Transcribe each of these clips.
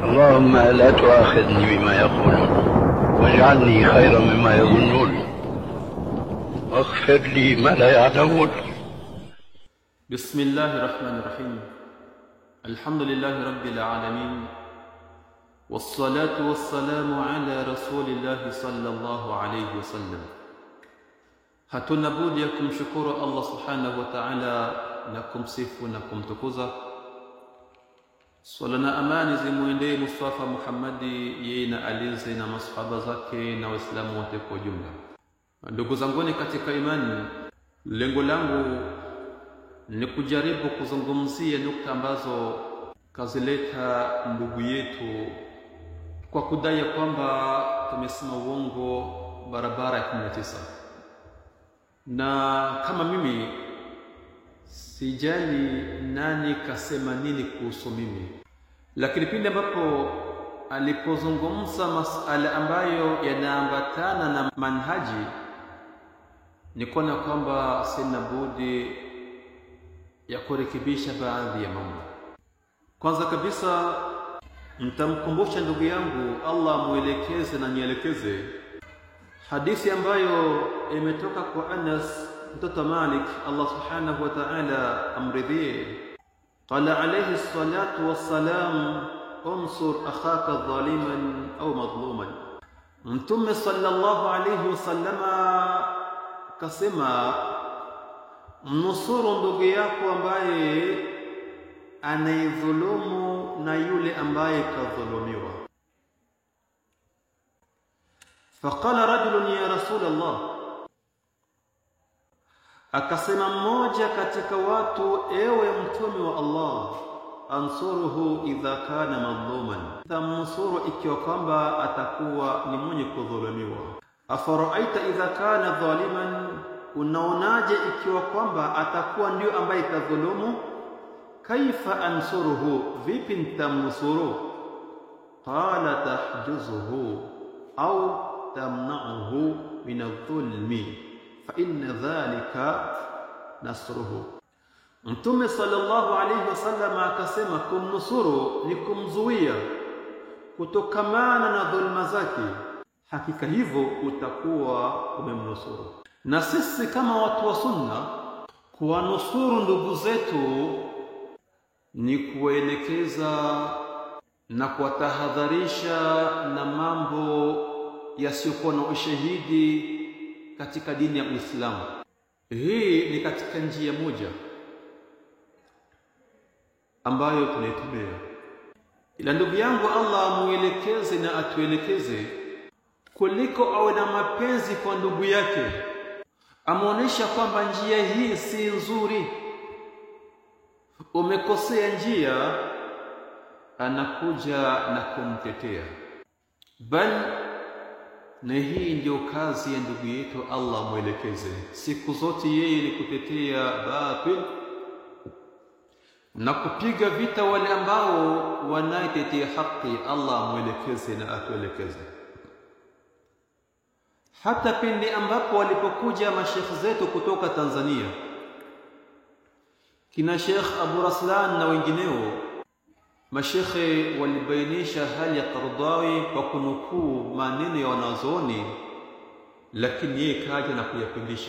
اللهم لا تؤاخذني بما يقولون واجعلني خيرا مما يظنون واغفر لي ما لا يعلمون بسم الله الرحمن الرحيم الحمد لله رب العالمين والصلاة والسلام على رسول الله صلى الله عليه wasallam. Hatuna budi ya kumshukuru Allah subhanahu wa ta'ala na kumsifu na kumtukuza. Swala na amani zimwendee Mustafa Muhammadi, yeye na alinzi na masahaba zake na Waislamu wote kwa ujumla. Ndugu zanguni katika imani, lengo langu ni kujaribu kuzungumzia nukta ambazo kazileta ndugu yetu kwa kudai ya kwamba tumesema uongo barabara ya 19 na kama mimi sijali nani kasema nini kuhusu mimi, lakini pindi ambapo alipozungumza masala ambayo yanaambatana na manhaji, ni kuona kwamba sina budi ya kurekebisha baadhi ya mambo. Kwanza kabisa mtamkumbusha ndugu yangu, Allah mwelekeze na nielekeze hadithi ambayo imetoka kwa Anas mtoto Malik, Allah subhanahu wa ta'ala amridhie. Qala alayhi salatu wassalam, unsur akhaka dhaliman au madhluman. Mtume sallallahu alayhi wasallama kasema, mnusuru ndugu yako ambaye anaidhulumu na yule ambaye kadhulumiwa. Faqala rajulun ya rasul Allah, akasema mmoja katika watu, ewe mtume wa Allah, ansuruhu idha kana madhluman, tamnusuru ikiwa kwamba atakuwa ni mwenye kudhulumiwa. Afaraaita idha kana dhaliman, unaonaje ikiwa kwamba atakuwa ndio ambaye kadhulumu kaifa ansuruhu, vipi nitamnusuru? Qala tahjuzuhu au tamnauhu min adh-dhulmi fa inna dhalika nasruhu. Mtume sallallahu alayhi wasallam akasema, kumnusuru ni kumzuia kutokamana na dhulma zake, hakika hivyo utakuwa umemnusuru. Na sisi kama watu wa Sunna kuwanusuru ndugu zetu ni kuwaelekeza na kuwatahadharisha na mambo yasiyokuwa na ushahidi katika dini ya Uislamu. Hii ni katika njia moja ambayo tunaitumia, ila ndugu yangu, Allah amuelekeze na atuelekeze kuliko awe na mapenzi kwa ndugu yake, amuonesha kwamba njia hii si nzuri umekosea njia, anakuja na kumtetea. Bal na hii ndiyo kazi ya ndugu yetu, Allah mwelekeze siku zote, yeye ni kutetea batil na kupiga vita wale ambao wanaitetea haki. Allah mwelekeze na atuelekeze. Hata pindi ambapo walipokuja mashekhe zetu kutoka Tanzania kina Sheikh Abu Raslan na wengineo, mashekhe walibainisha hali ya Qaradawi kwa kunukuu maneno ya wanazuoni, lakini yeye kaja na kuyapindisha,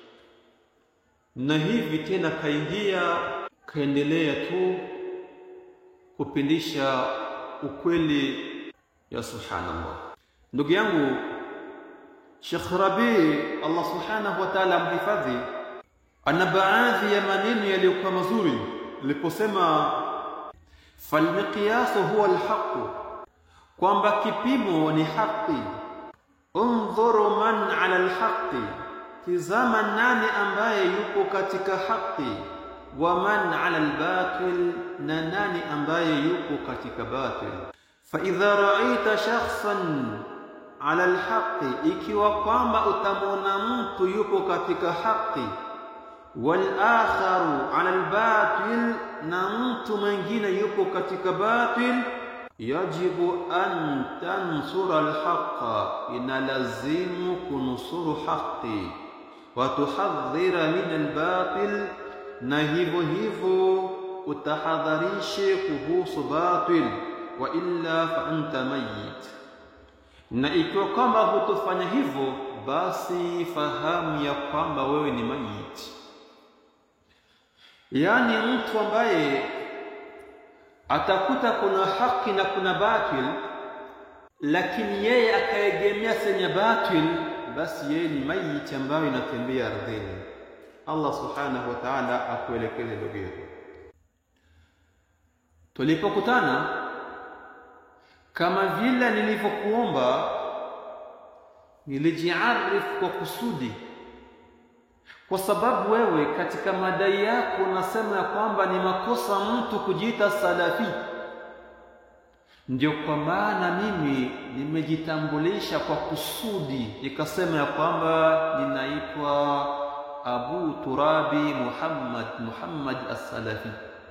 na hivi tena kaingia kaendelea tu kupindisha ukweli. Ya subhanallah, ndugu yangu Sheikh Rabi, Allah subhanahu wa ta'ala amhifadhi ana baadhi ya maneno yaliyokuwa mazuri aliposema, falmiqyasu huwa alhaqu, kwamba kipimo ni haki. Undhuru man ala alhaqi, tizama nani ambaye yupo katika haki. Wa man ala albatil, na nani ambaye yupo katika batil. Fa idha ra'aita shakhsan ala alhaqi, ikiwa kwamba utamwona mtu yupo katika haki walakharu ala albatil, na mtu mwingine yupo katika batil, yajibu an tansura alhaqa, inalazimu kunusuru haqi, wa tuhadhira min albatil, na hivyo hivyo utahadharishe kuhusu batil wa illa fa anta mayyit, na ikiwa kwamba hutofanya hivyo, basi fahamu ya kwamba wewe ni mayiti. Yaani mtu ambaye atakuta kuna haki na kuna batil, lakini yeye akaegemea senye batil, basi yeye ni mayiti ambayo inatembea ardhini. Allah subhanahu wa ta'ala akuelekeze ndugu yetu. Tulipokutana kama vile nilivyokuomba, nilijiarifu kwa kusudi, kwa sababu wewe katika madai yako unasema ya kwamba ni makosa mtu kujiita salafi. Ndio kwa maana mimi nimejitambulisha kwa kusudi, nikasema ya kwamba ninaitwa Abu Turabi Muhammad Muhammad as-Salafi.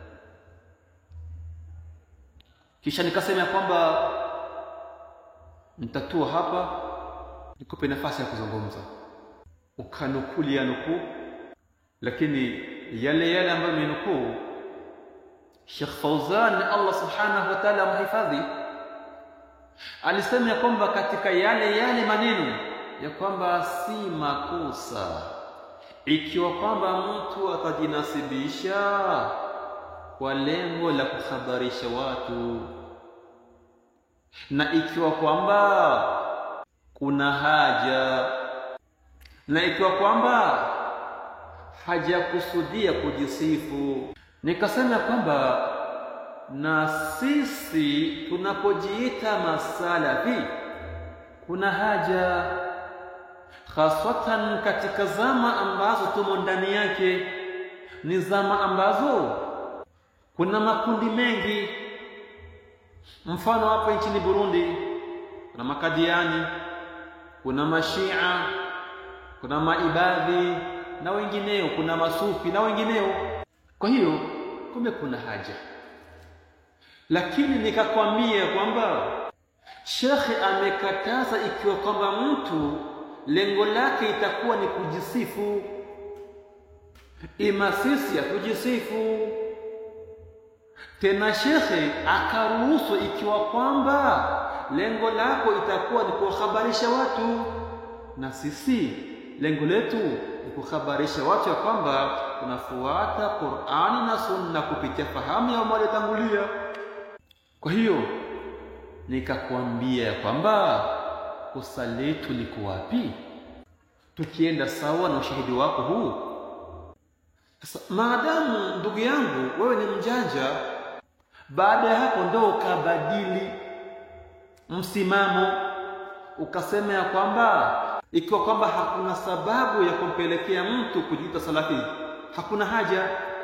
Kisha nikasema ya kwamba nitatua hapa nikupe nafasi ya kuzungumza, ukanukuli ya nukuu, lakini yale yale ambayo amenukuu Sheikh Fauzan, Allah subhanahu wa ta'ala amhifadhi, alisema ya kwamba katika yale yale maneno ya kwamba si makosa ikiwa kwamba mtu atajinasibisha kwa lengo la kuhabarisha watu, na ikiwa kwamba kuna haja, na ikiwa kwamba hajakusudia kujisifu. Nikasema kwamba na sisi tunapojiita masalafi kuna haja haswatan katika zama ambazo tumo ndani yake, ni zama ambazo kuna makundi mengi. Mfano hapa nchini Burundi kuna makadiani, kuna mashia, kuna maibadhi na wengineo, kuna masufi na wengineo. Kwa hiyo kumbe kuna haja, lakini nikakwambia kwamba shekhe amekataza ikiwa kwamba mtu lengo lake itakuwa ni kujisifu, ima sisi hatujisifu tena. Shekhe akaruhusu ikiwa kwamba lengo lako itakuwa ni kuwahabarisha watu, na sisi lengo letu ni kuhabarisha watu ya kwamba tunafuata Qur'ani na Sunna kupitia fahamu ya waliotangulia. Kwa hiyo nikakwambia ya kwamba kosa letu liko wapi? Tukienda sawa na ushahidi wako huu. Sasa maadamu ndugu yangu wewe ni mjanja, baada ya hapo ndo ukabadili msimamo, ukasema ya kwamba ikiwa kwamba hakuna sababu ya kumpelekea mtu kujiita salafi, hakuna haja.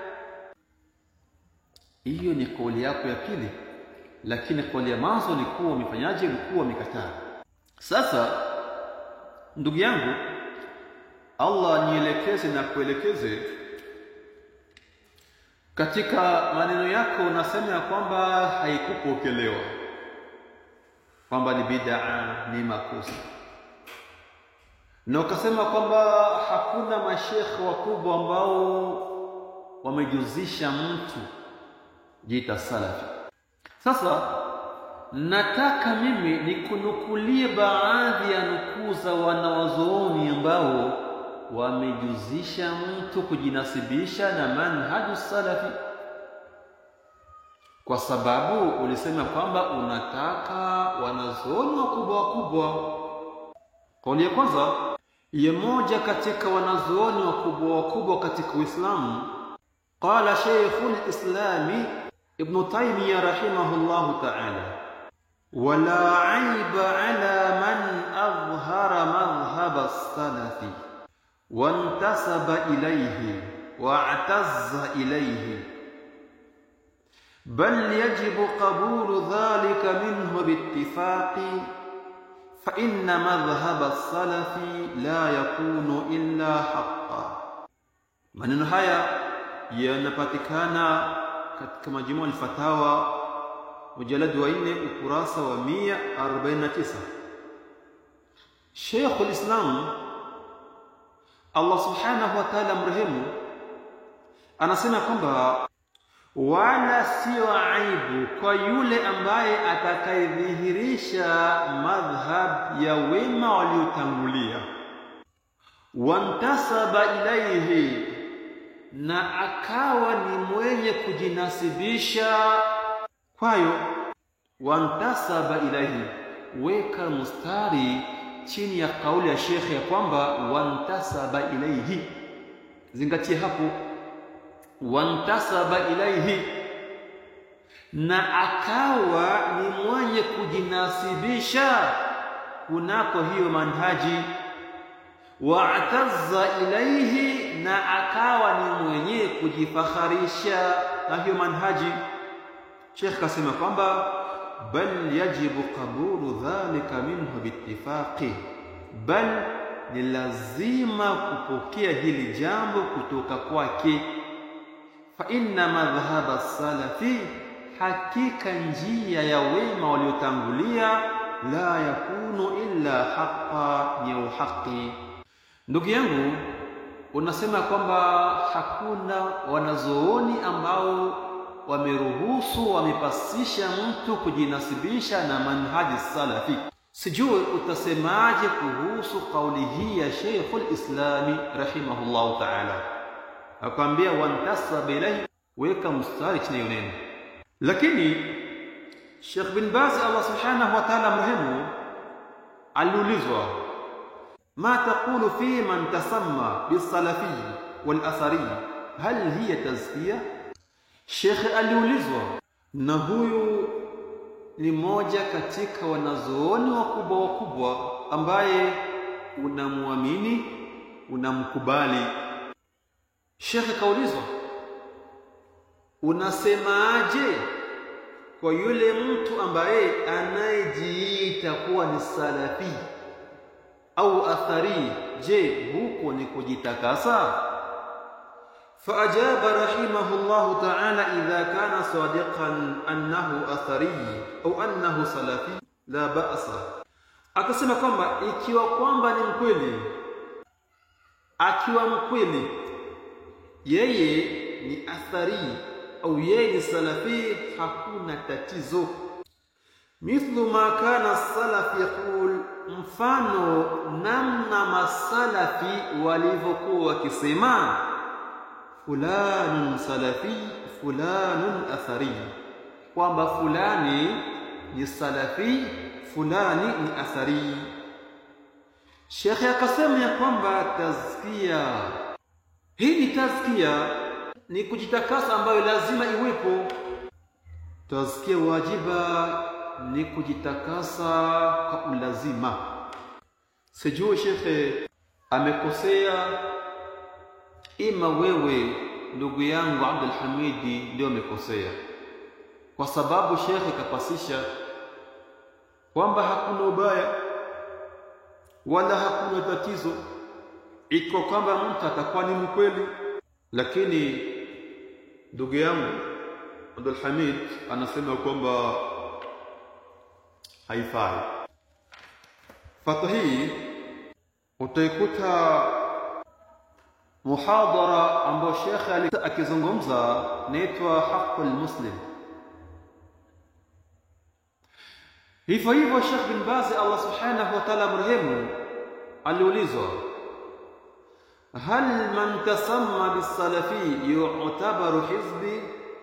Hiyo ni kauli yako ya pili, lakini kauli ya mwanzo ulikuwa umefanyaje? Ulikuwa umekataa. Sasa ndugu yangu, Allah nielekeze na kuelekeze katika maneno yako. Unasema ya kwamba haikupokelewa, kwamba ni bid'a, ni makosa, na ukasema kwamba hakuna mashekhe wakubwa ambao wamejuzisha mtu jita salafi. Sasa nataka mimi nikunukulie baadhi ya nukuu za wanawazuoni ambao wamejuzisha mtu kujinasibisha na manhaju salafi, kwa sababu ulisema kwamba unataka wanazuoni wakubwa wakubwa. Kauli ya kwanza ya moja katika wanazuoni wakubwa wakubwa katika Uislamu, qala Sheikhul Islami Ibn Taymiyyah rahimahullahu ta'ala wala aiba ala man adhhara madhhab as-salafi wantasaba ilayhi wa'tazza ilayhi bal yajibu qabulu dhalika minhu biittifaqi fa inna madhhab as-salafi la yakunu illa haqqan. Maneno haya yanapatikana katika Majmuu al-Fatawa mujaladi wa nne ukurasa wa 149. Sheikh al-Islam Allah subhanahu wa ta'ala mrehemu anasema kwamba wala sio aibu kwa yule ambaye atakayedhihirisha madhhab ya wema waliotangulia, wantasaba ilaihi, na akawa ni mwenye kujinasibisha kwayo. Wantasaba ilaihi, weka mustari chini ya kauli ya shekhe ya kwamba wantasaba ilaihi, zingatie hapo wantasaba ilaihi, na akawa ni mwenye kujinasibisha kunako hiyo manhaji. Waatazza ilaihi, na akawa ni mwenye kujifakharisha na hiyo manhaji. Sheikh kasema kwamba bal yajibu qabulu dhalika minhu biittifaqi, bal ni lazima kupokea hili jambo kutoka kwake fa inna madhhaba salafi, hakika njia ya wema waliotangulia, la yakunu illa haqa, ni ya uhaqi. Ndugu yangu, unasema kwamba hakuna wanazooni ambao wameruhusu wamepasisha mtu kujinasibisha na manhaji salafi. Sijui utasemaje kuhusu kauli hii ya Sheikhul Islami rahimahullahu ta'ala akwambia wantasaba ilaihi, weka mstari chini ya neno. Lakini Sheikh bin Baz Allah subhanahu wa ta'ala mrehemu, aliulizwa ma taqulu fi man tasamma bisalafi wal athari hal hiya tazkiya? Sheikh aliulizwa, na huyu ni moja katika wanazooni wakubwa wakubwa ambaye unamwamini unamkubali Shekhe kaulizwa, unasemaje kwa yule mtu ambaye anayejiita kuwa ni salafi au athari? Je, huko ni kujitakasa? Faajaba rahimahullahu ta'ala, idha kana sadiqan annahu athari au annahu salafi la ba'sa, akasema kwamba ikiwa kwamba ni mkweli, akiwa mkweli yeye ni athari au yeye ni salafi, hakuna tatizo. Mithlu ma kana salaf yaqul, mfano namna masalafi walivyokuwa wakisema fulanun salafi fulanun athari, kwamba fulani ni salafi fulani ni athari. Shekhe akasema ya kwamba tazkia hii ni tazkia, ni kujitakasa ambayo lazima iwepo. Tazkia wajiba ni kujitakasa kwa ulazima. Sijui shekhe amekosea, ima wewe ndugu yangu Abdul Hamidi ndio amekosea, kwa sababu shekhe kapasisha kwamba hakuna ubaya wala hakuna tatizo iko kwamba mtu atakuwa ni mkweli, lakini ndugu yangu Abdul Hamid anasema kwamba haifai. Fatwa hii utaikuta muhadhara ambao shekhe akizungumza naitwa haqul muslim. Hivyo hivyo Sheikh bin Baz Allah subhanahu wa ta'ala mrehemu aliulizwa hal man tasamma bisalafi yu'tabaru hizbi,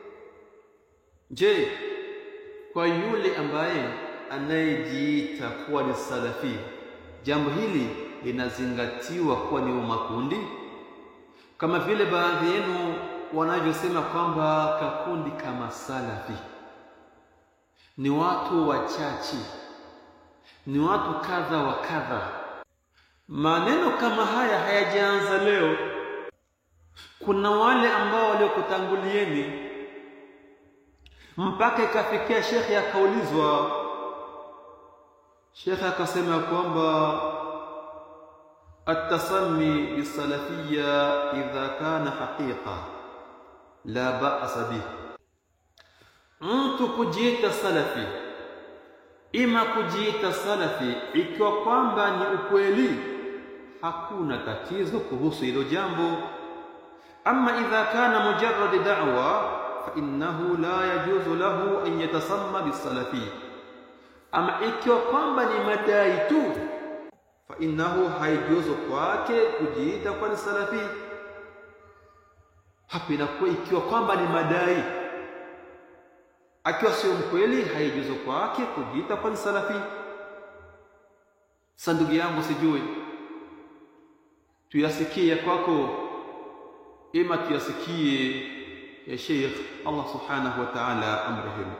je, kwa yule ambaye anayejiita kuwa ni salafi, jambo hili linazingatiwa kuwa ni makundi, kama vile baadhi yenu wanavyosema kwamba kakundi kama salafi ni watu wachache, ni watu kadha wa kadha. Maneno kama haya hayajaanza leo. Kuna wale ambao waliokutangulieni mpaka ikafikia shekhe akaulizwa, shekhe akasema kwamba atasami bisalafia idha kana haqiqa la ba'sa bih, mtu kujiita salafi ima kujiita salafi ikiwa kwamba ni ukweli, hakuna tatizo kuhusu hilo jambo. Ama idha kana mujarrad da'wa fa innahu la yajuzu lahu an yatasamma bisalafi ama ikiwa kwamba ni madai tu fa innahu haijuzu kwake kujiita kwa ni salafi hapa inakuwa ikiwa kwamba ni madai akiwa sio mkweli haijuzu kwake kujiita kwa ni salafi sasa ndugu yangu sijui tuyasikie kwako ima tuyasikie ya Sheikh Allah subhanahu wa ta'ala amrehemu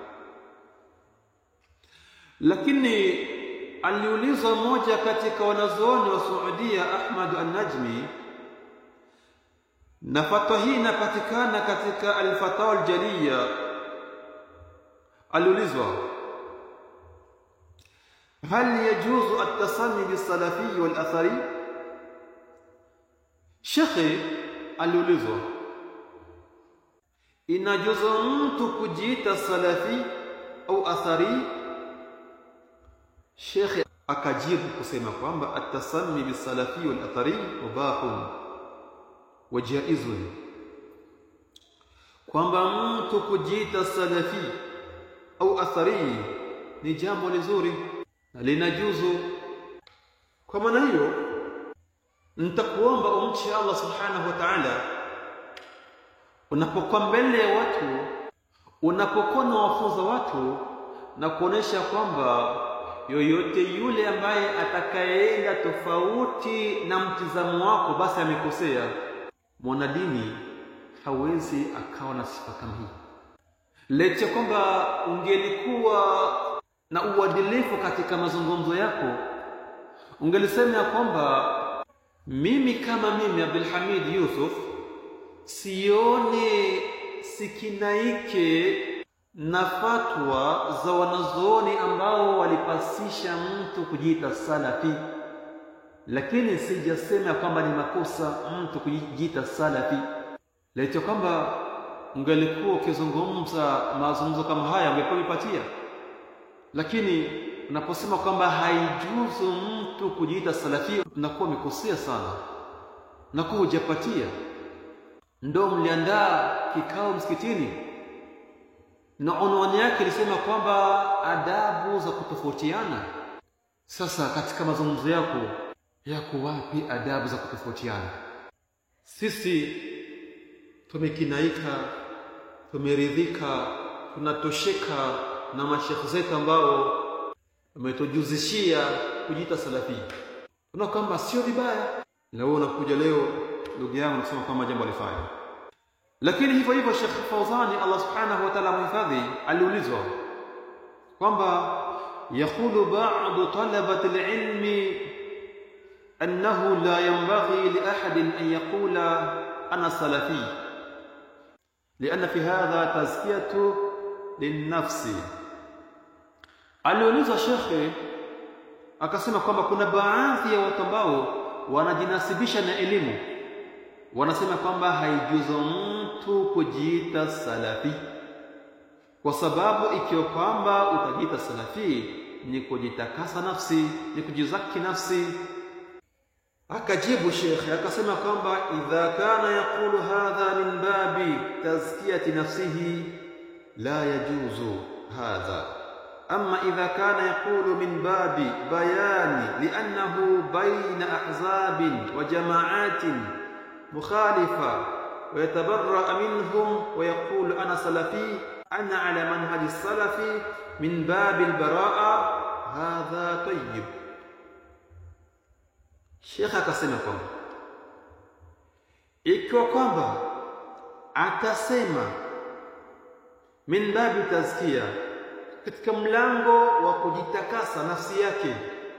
lakini aliulizwa mmoja katika wanazuoni wa Saudia Ahmad an-Najmi na fatwa hii inapatikana katika al-Fatawa al-Jaliya aliulizwa هل يجوز التصني بالسلفي والأثري Shekhe aliulizwa inajuzu mtu kujiita salafi au athari Shekhe akajibu kusema kwamba atasanni bisalafi wal athari mubahun wa jaizun kwamba mtu kujiita salafi au athari ni jambo lizuri na linajuzu kwa maana hiyo nitakuomba umche Allah subhanahu wa ta'ala unapokuwa mbele ya watu unapokuwa na wafunza watu na kuonesha kwamba yoyote yule ambaye atakayeenda tofauti na mtizamo wako basi amekosea mwanadini hawezi akawa na sifa kama hii lecha kwamba ungelikuwa na uadilifu katika mazungumzo yako ungelisema ya kwamba mimi kama mimi Abdul Hamid Yusuf sione sikinaike na fatwa za wanazuoni ambao walipasisha mtu kujiita salafi, lakini sijasema kwamba ni makosa mtu kujiita salafi. Laito kwamba ungelikuwa ukizungumza mazungumzo kama haya ungekuwa umepatia, lakini unaposema kwamba haijuzu mtu kujiita salafi, unakuwa umekosea sana, unakuwa hujapatia. Ndo mliandaa kikao msikitini na unwani yake ilisema kwamba adabu za kutofautiana. Sasa katika mazungumzo yako yako wapi adabu za kutofautiana? Sisi tumekinaika, tumeridhika, tunatosheka na mashekhe zetu ambao wametujuzishia kujiita salafi. Una kwamba sio vibaya, na wewe unakuja leo ndugu yangu nasema kwamba jambo alifanya lakini hivyo hivyo Sheikh Fawzani Allah subhanahu wa ta'ala muhifadhi aliulizwa kwamba yaqulu ba'du talabati al-ilmi annahu la yanbaghi li ahadin an yaqula ana salafi لأن في هذا تزكية للنفس aliulizwa shekhe akasema kwamba kuna baadhi ya watu ambao wanajinasibisha na elimu wanasema kwamba haijuzu mtu kujiita salafi kwa sababu ikiwa kwamba utajiita salafi ni kujitakasa nafsi ni kujizaki nafsi akajibu shekhe akasema kwamba idha kana yaqulu hadha min babi tazkiyati nafsihi la yajuzu hadha أما إذا كان يقول من باب بيان لأنه بين أحزاب وجماعات مخالفة ويتبرأ منهم ويقول أنا سلفي أنا على منهج السلف من باب البراءة هذا طيب Sheikh akasema kwamba ikiwa kwamba atasema min babi tazkia, katika mlango wa kujitakasa nafsi yake,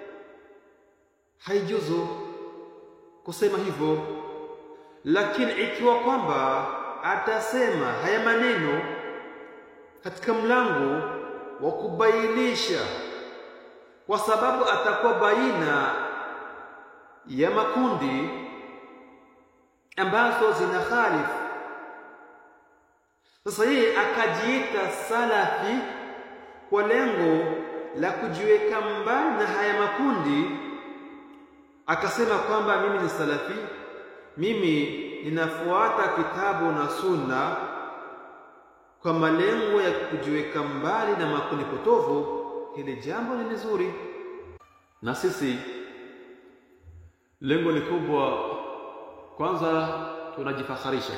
haijuzu kusema hivyo lakini ikiwa kwamba atasema haya maneno katika mlango wa kubainisha, kwa sababu atakuwa baina ya makundi ambazo zina khalifu. Sasa yeye akajiita salafi kwa lengo la kujiweka mbali na haya makundi, akasema kwamba mimi ni salafi mimi ninafuata kitabu na sunna kwa malengo ya kujiweka mbali na makundi potovu, hili jambo ni nzuri. Na sisi lengo ni kubwa, kwanza tunajifakharisha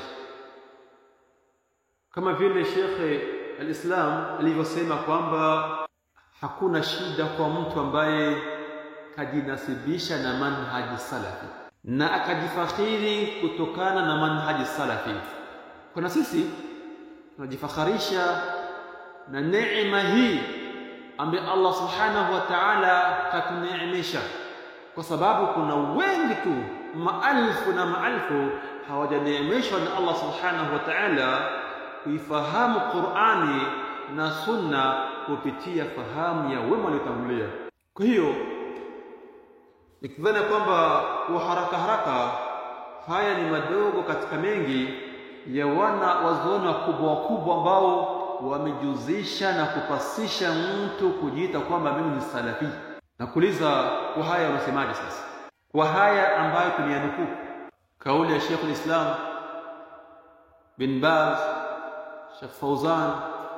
kama vile Shekhe al-Islam alivyosema kwamba hakuna shida kwa mtu ambaye kajinasibisha na manhaji salafi na akajifakhiri kutokana na manhaji salafi. Kuna sisi tunajifakharisha na neema hii ambaye Allah subhanahu wa ta'ala katuneemesha, kwa sababu kuna wengi tu maelfu na maelfu hawajaneemeshwa na Allah subhanahu wa ta'ala kuifahamu Qur'ani na Sunna kupitia fahamu ya wema waliotangulia. Kwa hiyo nikidhani kwamba kwa haraka haraka haya ni madogo katika mengi ya wana wazuoni wakubwa wakubwa ambao wamejuzisha na kupasisha mtu kujiita kwamba mimi ni salafi. Nakuuliza, kwa haya unasemaje sasa? Kwa haya ambayo tumeyanukuu kauli ya Sheikh al-Islam bin Baz, Sheikh Fauzan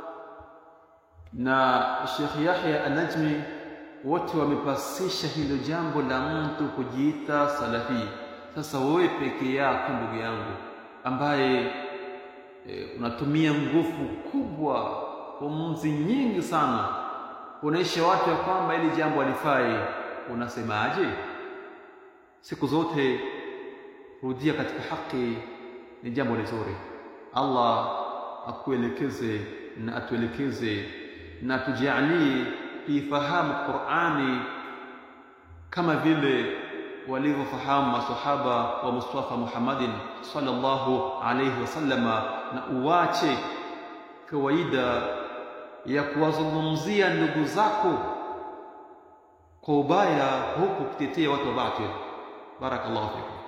na Sheikh Yahya An-Najmi wote wamepasisha hilo jambo la mtu kujiita salafi. Sasa wewe peke yako ndugu yangu ambaye e, unatumia nguvu kubwa, pumzi nyingi sana kuonesha watu ya kwamba hili jambo halifai, unasemaje? Siku zote rudia katika haki, ni jambo lizuri. Allah akuelekeze na atuelekeze na tujalie tuifahamu Qur'ani kama vile walivyofahamu masahaba wa Mustafa Muhammadin sallallahu alayhi wasallama, na uwache kawaida ya kuwazungumzia ndugu zako kwa ubaya huku ukitetea watu wa batil. Barakallahu fikum.